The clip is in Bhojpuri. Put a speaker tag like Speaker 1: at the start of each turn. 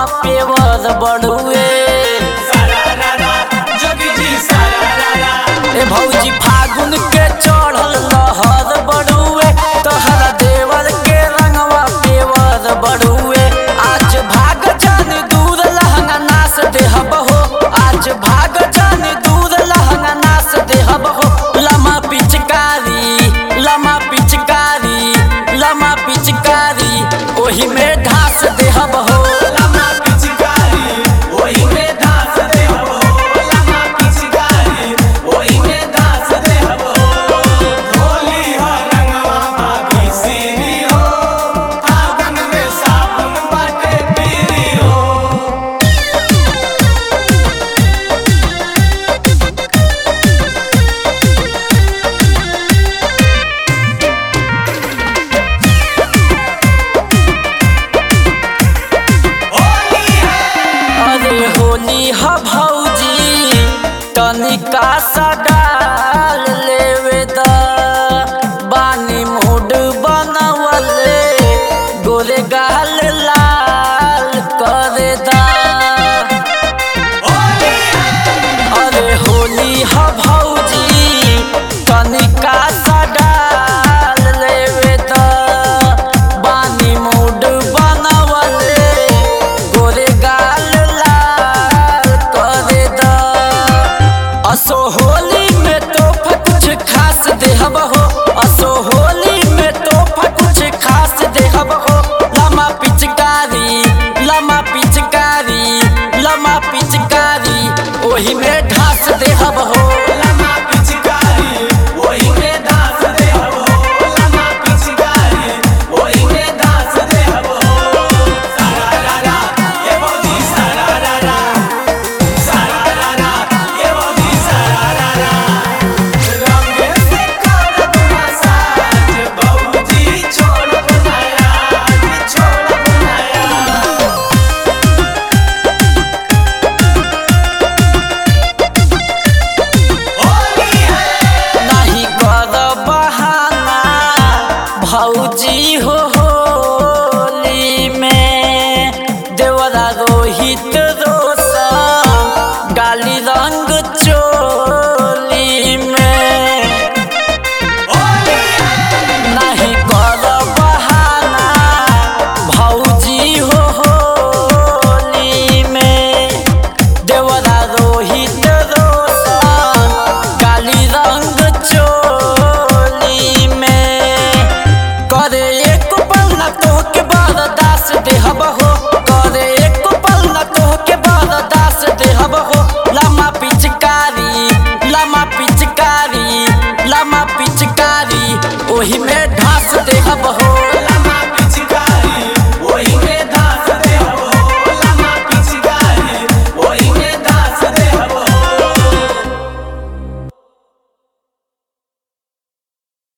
Speaker 1: पेवर बढ़ुए ए भौजी फागुन के चढ़ल लहर बढ़ुए तोहरा देवर के रंगवा पेवर बढ़ुए आज भाग जान दूर लहंगा नास देहब हो आज भाग जान दूर लहंगा नास देहब हो लमा पिचकारी लमा पिचकारी लमा पिचकारी ओही में ढास देहब हो अरे होली ह भौजी तनिका सा डाल लेवे द बानी मूड बनवले गोरे गाल लाल करे दा अरे होली ह भौजी तनिका सा डाल लेवे द बानी मूड बनवले गोरे गाल लाल करे दा असो होली में तोहफा कुछ खास देहब हो असो होली में तोहफा कुछ खास देहब हो लमा पिचकारी लमा पिचकारी लमा पिचकारी ओही में ढास देहब हो नहीं कर बहाना भौजी हो होली में देवरा रोहित रोशन गाली रंग चोली में नहीं कर बहाना भौजी हो होली में देवरा रोहित रोशन काली रंग चोली में करे एक पल न तोहके बरदास देहब हो करे एक पल न तोहके बरदास देहब हो लमा पिचकारी लमा पिचकारी लमा पिचकारी ओही में ढास देहब हो